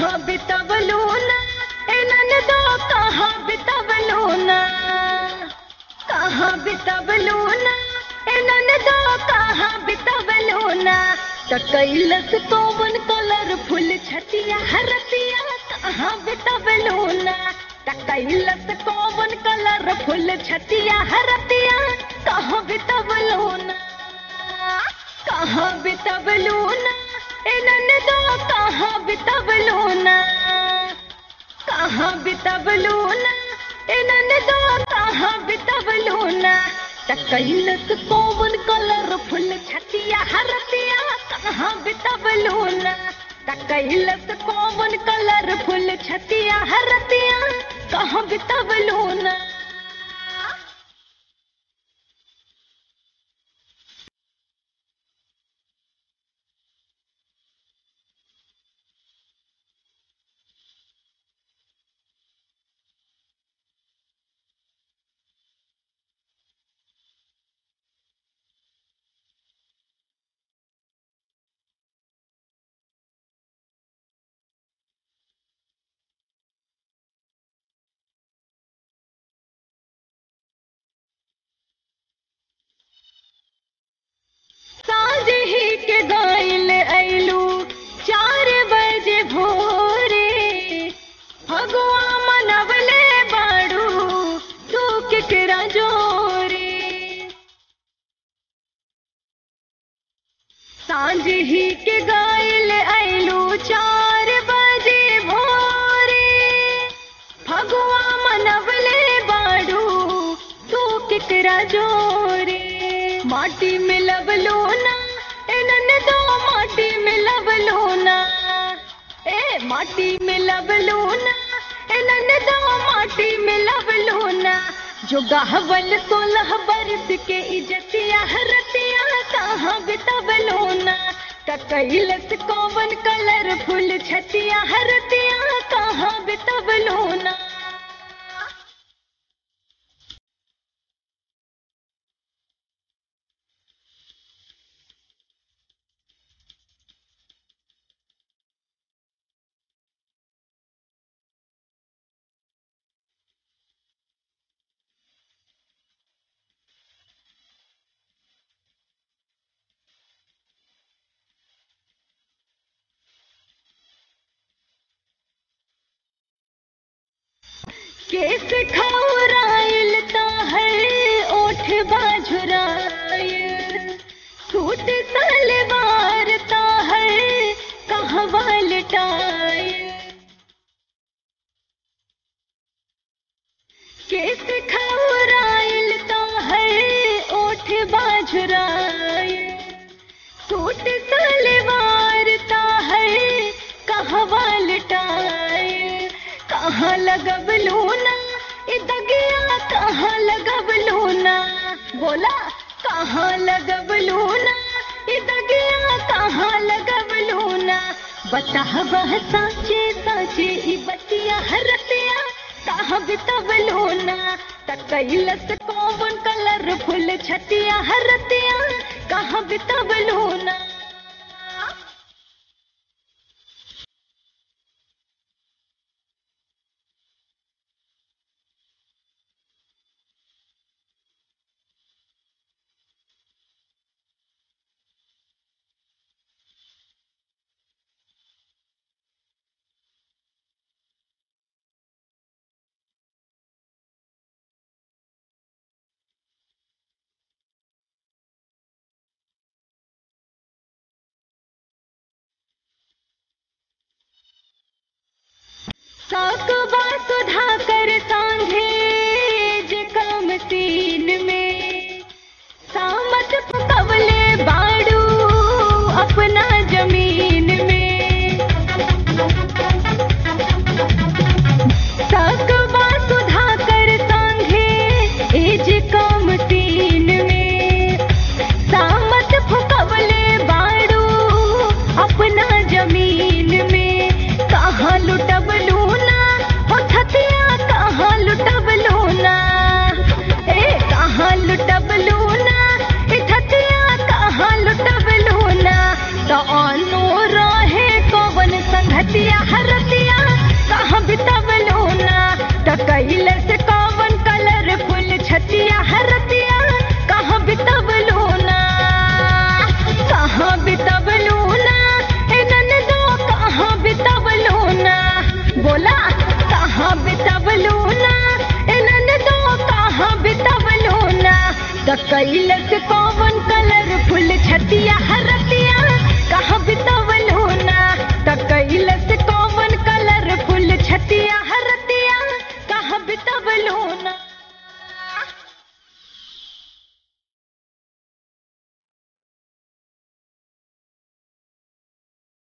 कहाँ बितवलू ना इनन दो कहाँ बितवलू ना कहाँ बितवलू ना इनन दो कहाँ बितवलू ना त कैलस कौवन कलरफुल छतिया हरतिया कहाँ बितवलू ना त कैलस कौवन कलरफुल छतिया हरतिया कहाँ बितवलू ना कहाँ बितवलू ना इनन दो कहाँ बितवलू ना कहाँ बितवलू ना इनन दो कहाँ बितवलू ना त कैलस कौवन कलरफुल छतिया हरतिया कहाँ बितवलू ना त कैलस कौवन कलरफुल छतिया हरतिया कहाँ बितवलू ना साँझ ही के गाइल ऐलू चार बजे भोरे भगवा मनवले बाड़ू तू केकरा जोरे सांझ ही के गाइल ऐलू चार बजे भोरे भगवा मनवले बाड़ू तू केकरा जोरे माटी में लवलो ना इनन दो माटी में लवलो ना ए माटी में लवलो ना इनन दो माटी में लवलो ना जो गहवल सोलह बरस के इजतिया हरतिया कहाँ बितवलो ना कैलस कौवन कलर फुल छतिया हरतिया कहाँ बितवलो ना केस खौराइल ता है ओठ बाझुराइल सूट सलवार ता है कहवा लटाइल केस खौराइल ता है ओठ बाझुराइल सूट सलवार ता है कहवा लटाइल कहाँ लगबलू ना ई दगिया कहाँ लगबलू ना बोला कहाँ लगबलू ना ई दगिया कहाँ लगबलू ना बता वह साचे साचे ई बतिया हरतिया कहाँ बितवलू ना त कैलस कौवन कलर फुल छतिया हरतिया कहाँ बितवलू ना साकबा सुधा कर सांझे जे काम सीन में सामत पकवले बाड़ू अपना जमीन में साकबा सुधा कर सांझे ए जे काम सीन में सामत फुकवले बाड़ू अपना जमीन में कहाँ लुटबलू ना हो छतिया कहाँ बितवलू ना एनन दो कहाँ बितवलू ना त कैलस कौन कलरफुल